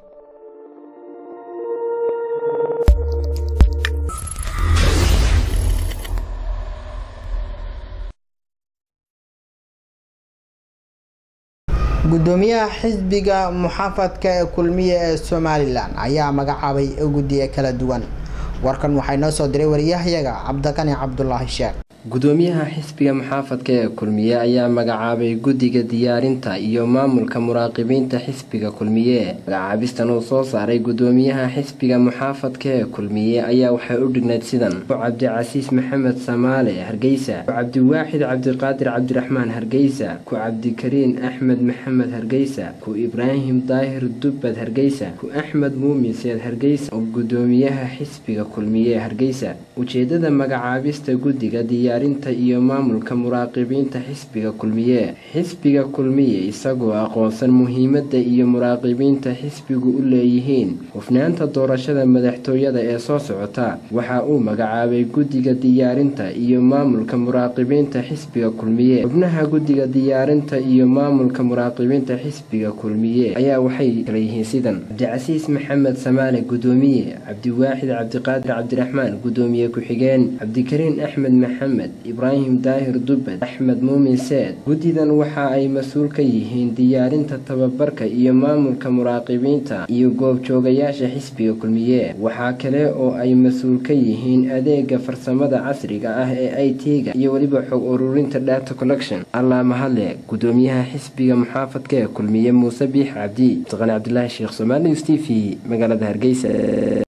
gudoomiyaha xisbiga muxaafadka ee kulmiye ee somalilan ayaa magacaabay guddiyo kala duwan warkan waxaa inoo soo diray wariyahayaga cabdiqani cabdulaahi sheekh gudoomiyaha xisbiga muxaafadka ee kulmiye ayaa magacaabay guddiga diyaarinta iyo maamulka muraaqibiinta xisbiga kulmiye magacaabistan uu soo saaray gudoomiyaha xisbiga muxaafadka ee kulmiye ayaa waxay u dhignayd sidan ku cabdicasiis maxamed samaale hargeysa ku cabdiwaaxid cabdiqaadir cabdiraxmaan hargeysa ku cabdikariin axmed maxamed hargeysa ku ibraahim daahir dubbad hargeysa ku axmed muumin seed hargeysa oo gudoomiyaha xisbiga kulmiye hargeysa ujeedada magacaabista guddiga diyaarinta iyo maamulka muraaqibiinta xisbiga kulmiye xisbiga kulmiye isagoo aqoonsan muhiimada iyo muraaqibiinta xisbigu u leeyihiin hufnaanta doorashada madaxtooyada ee soo socota waxa uu magacaabay guddiga diyaarinta iyo maamulka muraaqibiinta xisbiga kulmiye xubnaha guddiga diyaarinta iyo maamulka muraaqibiinta xisbiga kulmiye ayaa waxay kala yihiin sidan cabdicasiis maxamed samaale gudoomiye cabdiwaaxid cabdiqaadir cabdiraxmaan gudoomiye ku-xigeen cabdikariin axmed maxamed ibraahim daahir dubbad axmed muumin seed guddidan waxa ay mas-uul ka yihiin diyaarinta tababarka iyo maamulka muraaqibiinta iyo goobjoogayaasha xisbiga kulmiye waxaa kale oo ay mas-uul ka yihiin adeega farsamada casriga ah ee i t-ga iyo weliba xog ururinta data collection allaa mahadle gudoomiyaha xisbiga muxaafadka ee kulmiye muuse biix cabdi abdiqani cabdilaahi sheekh somaali news t v magaalada hargeysa